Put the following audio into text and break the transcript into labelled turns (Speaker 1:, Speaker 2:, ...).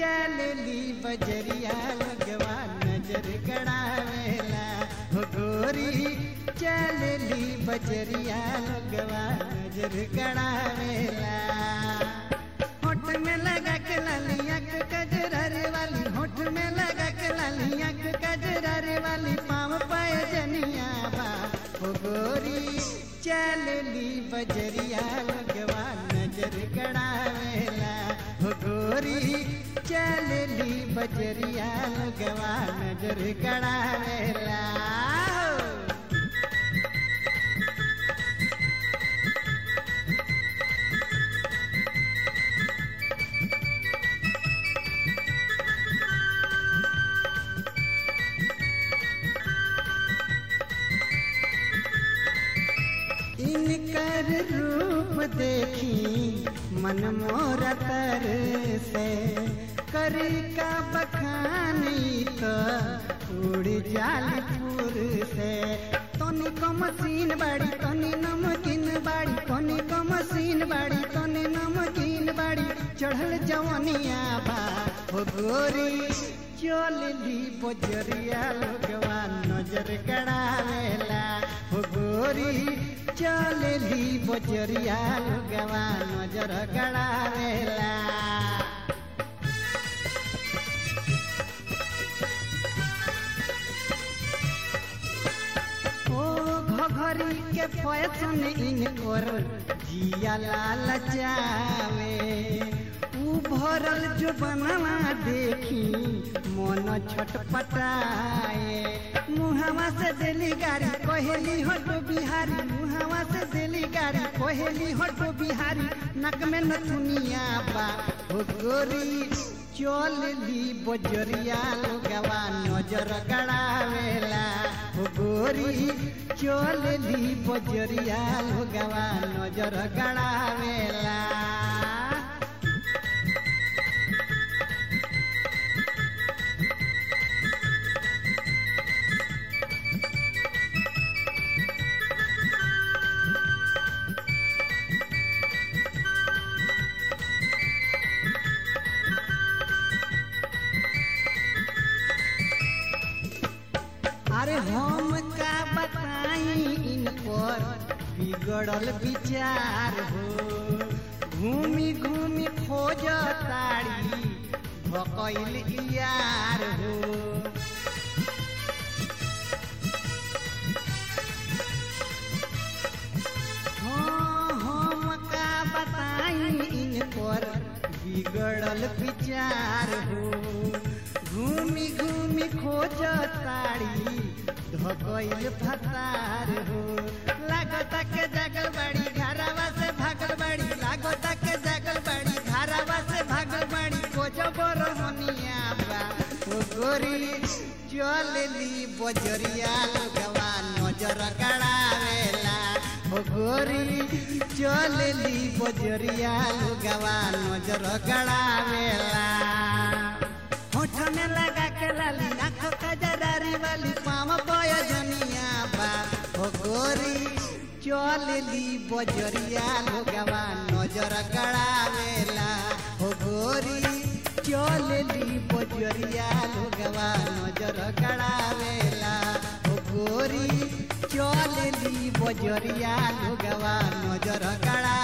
Speaker 1: चलली बजरिया लगवा नजर गड़ावेला हो गोरी चलली बजरिया लगवा नजर गड़ावेला होठ में लगा के लालिया के कजरारे वाली होठ में लगा के लालिया के कजरारे वाली पाँव पाए जनिया बा हो गोरी चलली बजरिया लगवा नजर गड़ावेला हो गोरी चलली बजरिया लगवा नजर गड़ावेला इनकर रूप देखी मन मोर तर से करी का बखानी तो उड़ जालपुर से तनी को मशीन बाड़ी तनी नमकीन बाड़ी तनी को मशीन बाड़ी तनी नमकीन बाड़ी चढ़ल जवनिया बा हो गोरी चलली बजरिया लोगवा नजर गड़ावेला हो गोरी चलली बजरिया लोगवा नजर गड़ावेला ओ घघरी के फैशन इनकर जिया लाल चावे ऊ भरल जो बनवा देखी मन छटपटाए मुहावा से दिली गाड़ी कोहेली हटो बिहारी मुहावा से दिली गाड़ी कोहेली हटो बिहारी नक में नथुनिया बा हो गोरी चलली बजरिया लोगवा नजर गड़ावेला हो गोरी चलली बजरिया लोगवा नजर गड़ावेला अरे हम का बताई इन पर बिगड़ल विचार हो घूमी घूमी खोज ताड़ी भकैल यार हो हाँ, हम का बताई इन पर बिगड़ल विचार हो घूमी घूमी खोज ताड़ी धकैल फतार हो लागत के जगल बड़ी घरवा से भागल बड़ी लागत के जगल बड़ी घरवा से भागल बड़ी खोज बरहनिया बा ओ गोरी चलली बजरिया लोगवा नजर गड़ावेला ओ गोरी चलली बजरिया लोगवा नजर गड़ावेला होठ में लगा के लाली आंखों का जरारी वाली पाँव बोया जनिया बा हो गोरी चलली बजरिया लोगवा नजर गड़ावेला हो गोरी चलली बजरिया लोगवा नजर गड़ावेला हो गोरी चलली बजरिया लोगवा नजर गड़ा